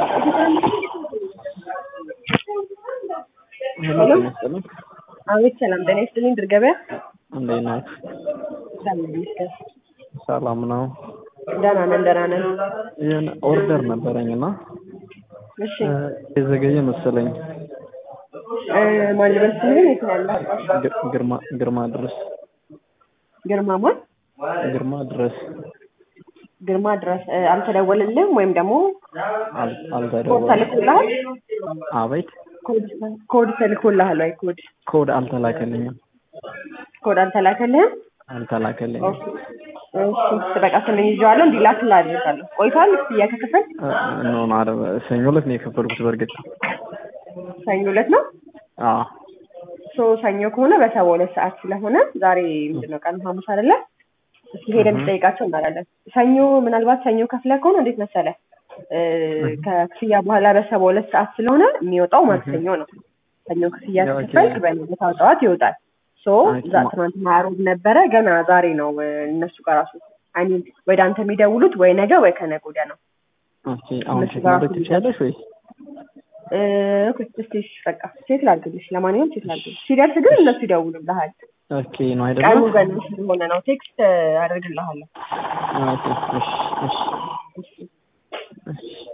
ሄሎ ጤና ይስጥልኝ። አቤት ሰላም ጤና ይስጥልኝ። ድር ገበያ እንዴት ናችሁ? እግዚአብሔር ይመስገን ሰላም ነው። ደህና ነን ደህና ነን። ይህን ኦርደር ነበረኝ እና እሺ የዘገየ መሰለኝ። እ ማን ልበል ስምህን የት ነው ያለህ? ግ- ግርማ ግርማ ድረስ ግርማ ማን? ግርማ ድረስ ግርማ ድረስ እ አልተደወለልህም ወይም ደግሞ አል- ኮድ አልተደወለም። ተልኮልሃል? አቤት ኮድ ኮድ ተልኮልሃል ወይ? ኮድ ኮድ አልተላከልኝም ኮድ አልተላከልህም? አልተላከልኝም። እሺ በቃ ስምን ይዤዋለሁ እንዲላክልህ አድርጋለሁ። ቆይቷል ክፍያ ከከፈል እ ኖ ኖ አይደል፣ ሰኞ ዕለት ነው የከፈልኩት። በእርግጥ ሰኞ ዕለት ነው። አዎ ሶ ሰኞ ከሆነ በሰባ ሁለት ሰዓት ስለሆነ ዛሬ ምንድን ነው ቀኑ ሐሙስ አይደለ? እስኪ ሄደን እንጠይቃቸው እናላለን። ሰኞ ምናልባት ሰኞ ከፍለህ ከሆነ እንዴት መሰለህ እ ከክፍያ በኋላ በሰባ ሁለት ሰዓት ስለሆነ የሚወጣው ማክሰኞ ነው። ሰኞ ክፍያ ኦኬ። ሲከፈል በነገታው ጠዋት ይወጣል። ሶ ኦኬ። ዛ ትናንትና ዓርብ ነበረ ገና ዛሬ ነው እ እነሱ ጋር ራሱ አይሚን ወደ አንተ የሚደውሉት ወይ ነገ ወይ ከነገ ወዲያ ነው። ኦኬ። አሁን እነሱ ቼክ ጋር ማድረግ ትችያለሽ ወይስ? እ ኦኬ፣ እስኪ እሺ፣ በቃ ቼክ ላድርግልሽ። ለማንኛውም ቼክ ላድርግልሽ። ሲደርስ ግን እነሱ ይደውሉልሃል። ኦኬ ነው ቀኑ አይደለም? በእነሱ ስለሆነ ነው። ቴክስት አደርግልሃለሁ። ኦኬ። እሺ እሺ እሺ